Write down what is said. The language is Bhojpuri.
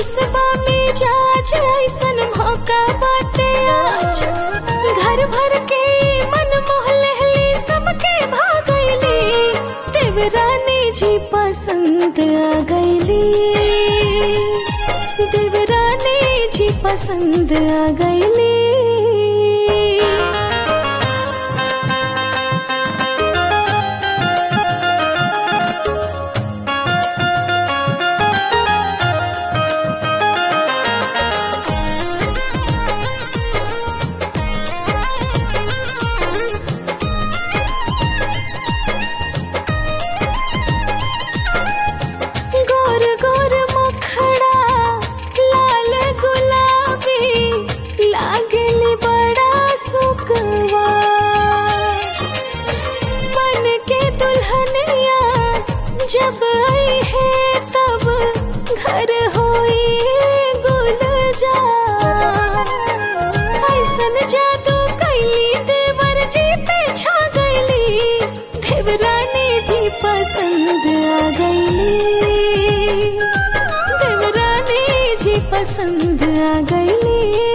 खुशबा मिजाज ऐसन मौका बाटे आज घर भर के मन मोह लहली सबके भागैली देवरानी जी पसंद आ गईली देवरानी जी पसंद आ गईली गोर गोर मुखड़ा लाल गुलाबी लागली बड़ा सुकवा बन के दुल्हनिया जब आई है तब घर होई गुलजा ऐसन जादू कैली देवर जी पे छा गईली देवरानी जी पसंद आ गईली देवरानी जी पसंद आ गईली